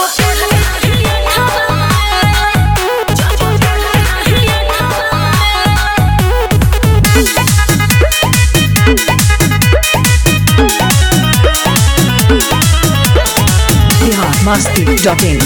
Bihar Masti dot in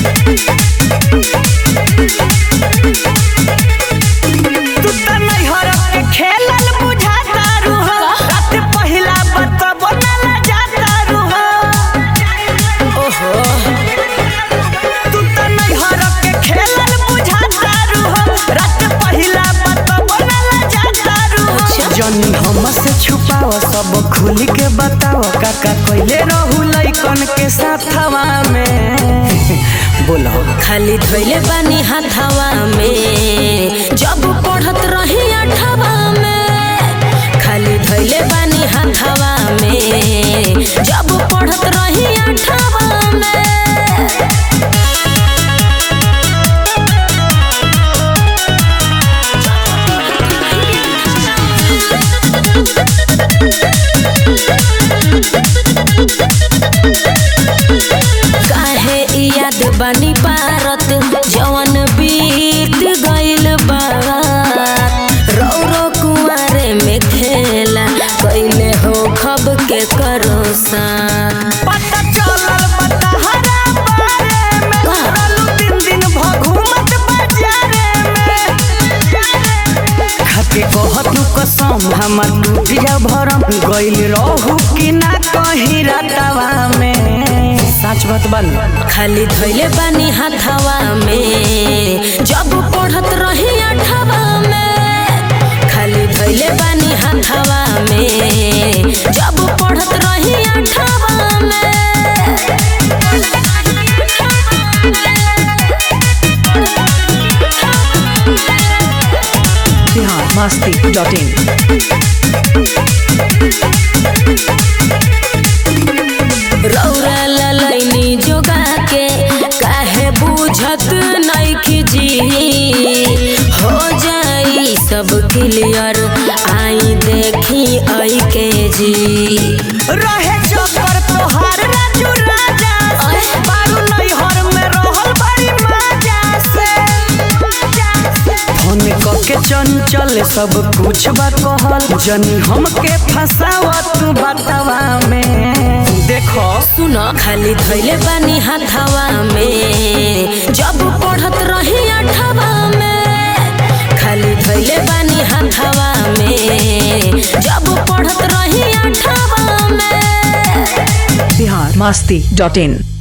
तू त नैहर के खेलल बुझाता रुह रात पहिला बतबो न लजाता रुह ओहो तू त नैहर के खेलल बुझाता रुह रात पहिला बतबो न लजाता रुह जनी हम से छुपाव सब खुल के बताव काका कइले रहू लइकन के साथवा में बोलो खाली धोइले बानी हाथवा में जब पढ़त रही अठवा में खाली धोइले बानी हाथवा में जब पढ़त रही अठवा में काहे इ याद बानी पारत जवन बीत गइल बा रो रो कुआरे में खेला कइले हो खब के करोसा पता चलल बतहरा बारे में का? रहलू दिन दिन भघुमत बाजारे में खाके कहतू कसम हमर टूट जा भरम गइल रहू कि ना कहीं रातवा में सच बात बन खाली धोइले बानी हाथवा में जब पढ़त रही अठवा में खाली धोइले बानी हाथवा में जब पढ़त रही अठवा बिहार मस्ती डॉट इन रौरा ललैनी जोगा के काहे बुझत नइखी जी हो जाई सब क्लियर आई देखी आई के जी रहे चक्कर तोहार राजू राजा से बारू नैहर में रहल बड़ी मजा से फोन के चंचल सब कुछ बा कहल जनी हमके फसावा तू बतावा में देखो सुन खाली धैले बानी हाथवा में जब पढ़त रही अठवा में खाली धैले बानी हाथवा में जब पढ़त रही अठवा में बिहार मस्ती डॉट इन